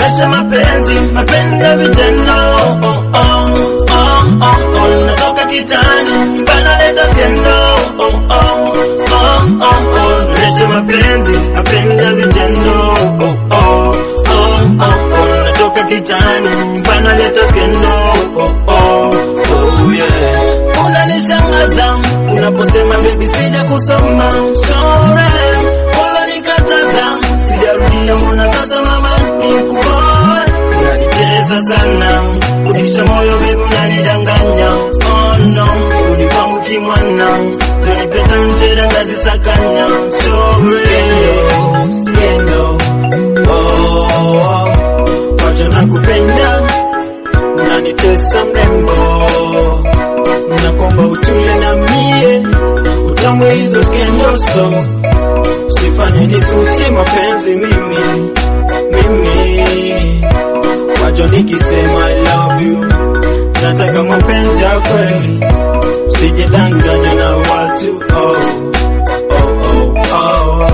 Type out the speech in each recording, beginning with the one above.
Maisha mapenzi, mapenzi ya vitendo. Oh, oh, oh, oh, oh. Natoka kitani, mbana leta skendo. Oh, oh, oh, oh, oh. Maisha mapenzi, mapenzi ya vitendo. Oh, oh, oh, oh, oh. Natoka kitani, mbana leta skendo. Oh, oh, oh, yeah. Unanishangaza unaposema baby sija kusoma shore, unanikataza sijarudia, mbona sasa mama nikuoe? Unanicheza sana, kudisha moyo baby, unanidanganya oh no, ulivangu kimwana, unanipeta mchera ngazisakanya shore, skendo oh, wacha nakupenda, unanitesa mrembo nakomba utule na mie utamwe hizo skendoso usifanye nisusie mapenzi mimi mimi wacho nikisema I love you nataka mapenzi ya kweli usijidanganya na watu oh, oh, oh, oh.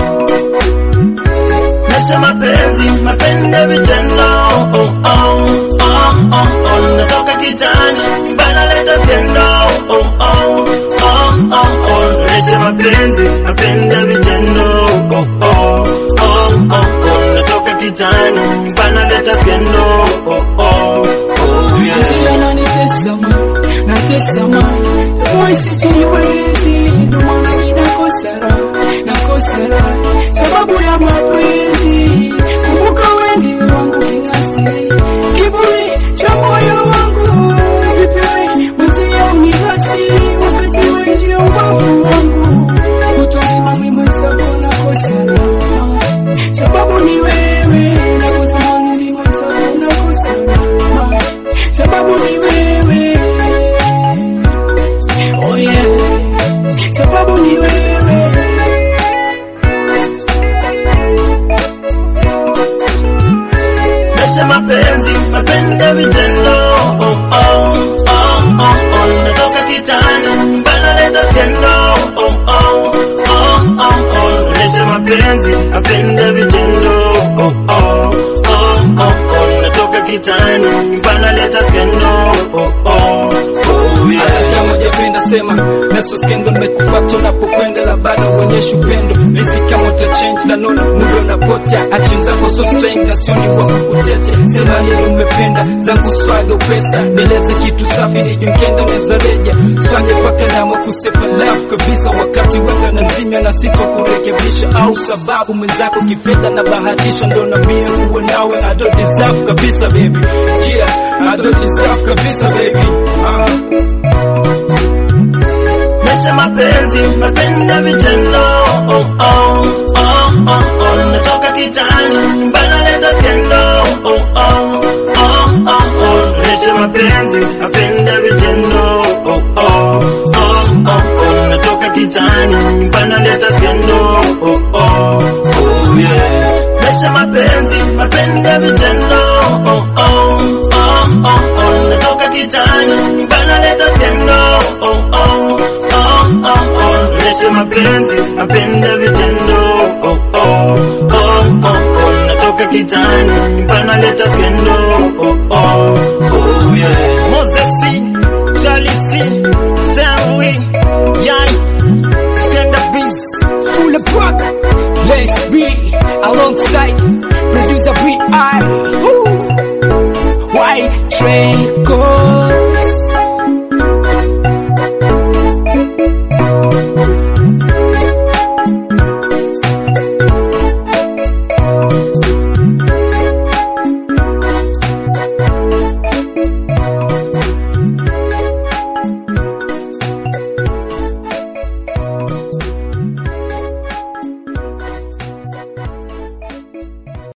Maisha mapenzi, mapenzi ya vitendo. Oh, oh, oh, oh, oh. Natoka kitani, mbana leta skendo. Oh, oh, oh, oh, oh. Maisha mapenzi, mapenzi ya vitendo. Oh, oh, oh, oh, oh. Natoka kitani, mbana leta skendo. Oh, oh, oh, yeah. Sila nanitesa ma, natesa ma Boy sijiwezi, ndo maana mimi nakosa raha, nakosa raha Sababu ya mapenzi, kumbuka wewe ndiye wangu kinasti Kiburi cha moyo wangu, vipi wewe mwenzio unigasi Wakati wewe ndio wangu wangu Kutoa mimi mwenzako nakosa raha Sababu ni wewe, nakosa mani ni mwenzako nakosa raha Sababu ni wewe Oh yeah Sababu ni wewe Maisha mapenzi, mapenzi ya vitendo. Oh, oh, oh, oh, oh. Natoka kitani, mbana leta skendo. Oh, oh, oh, oh, oh. Maisha mapenzi, mapenzi ya vitendo. Oh, oh, oh, oh, oh. Natoka kitani, mbana leta skendo. Oh, oh, oh, yeah. Hata kama hujapenda sema Meso skendo nimekupata unapokwenda la bado uonyeshe upendo Misi kama uta change na nona muda unapotea Action zako so strange sioni kwa kukutete Sema nini umependa zangu swaga upesa Nieleze kitu safi nije mkenda unaweza reja Fanye paka namwa kusefa love kabisa Wakati weka na nzimia na sito kurekebisha Au sababu mwenzako kifedha na bahatisha Ndo na mie uwe nawe I don't deserve kabisa baby Yeah, I don't deserve kabisa baby uh. Maisha mapenzi, mapenzi ya vitendo. Oh, oh, oh, oh, oh. Natoka kitani, mbana leta skendo. Oh, oh, oh, oh, oh. Maisha mapenzi, mapenzi ya vitendo. Oh, oh, oh, oh, oh. Natoka kitani, mbana leta skendo. Oh, oh, oh, yeah. Maisha mapenzi, mapenzi ya vitendo. Oh, oh, oh, oh, oh. Natoka kitani, mbana leta skendo. Oh, oh, oh, oh, oh. Maisha mapenzi, mapenzi ya vitendo. Oh, oh, oh, oh, oh. Natoka kitani, mbana leta skendo. Oh, oh, oh, yeah. Moses, Charlie C, Stanley, Yai, Skenda Beats, Full of